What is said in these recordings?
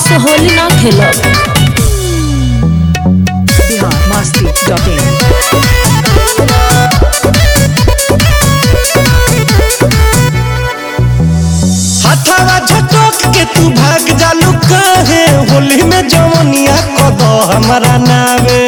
से होली ना खेलब बिहार मस्ती डॉट इन हथवा झटक के तू भाग जालू काहे होली में जवनिया कद हमारा नावे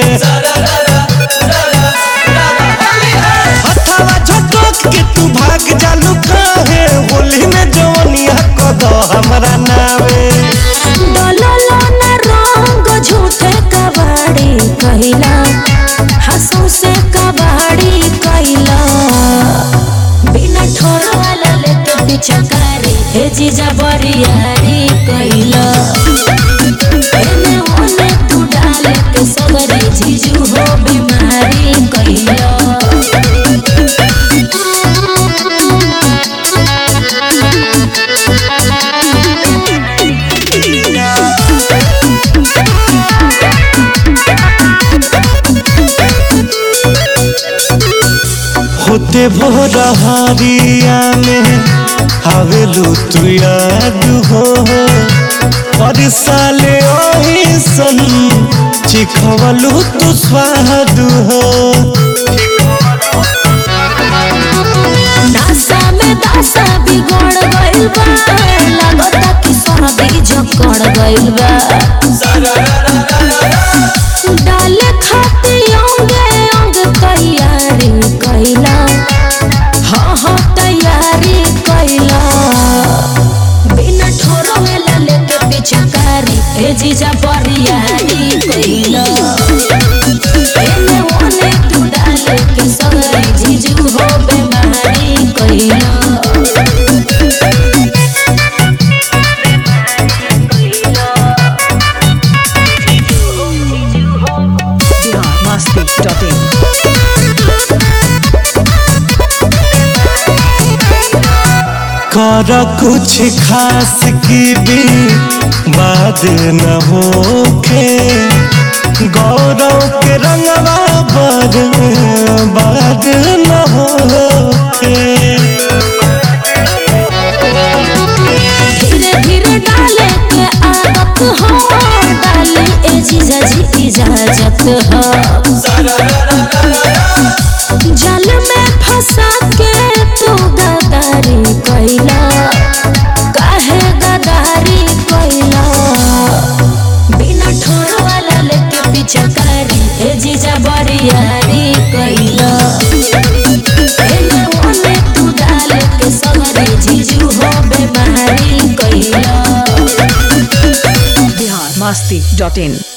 हथवा झटक के तू भाग जालू काहे होली में जवनिया कद हमारा नावे डललो ना रंग झूठे कबाड़ी कहिला हंसू से कबाड़ी कहिला बिना ठोर वाला लेके पिछकारी हे जीजा बरियारी कहिला एने ओने तू डाले के सगरे जीजू हो बीमारी कहिला होते भोर हरिया में हवेलू तू याद हो और साले ओही सन चिखवलू तू स्वाद हो नासा में दासा बिगड़ गइल बा लागता कि सर्दी जकड़ गइल बा डाले खाती अंगे अंग तैयारी कइला हाँ हाँ तैयारी कइला बिना ठोरो वेला लेके पिछकारी ए जीजा बरियारी कइला एने ओने तू डाले के सगरे जीजू हो बेमारी कइला बिहार मस्ती डॉट इन कर कुछ खास की भी बात न होखे गौरव के रंगवा पर बात न होखे धीरे धीरे डाले के आदत हो डाले ए जीजा जी इजाजत हो जल में फंसा के तू गदारी कैला काहे गदारी कैला बिना ठोर वाला लेके पिछकारी ए जीजा बरियारी कैला एने ओने तू डाले के सगरे जीजू हो बेमारी कैला बिहार मस्ती डॉट इन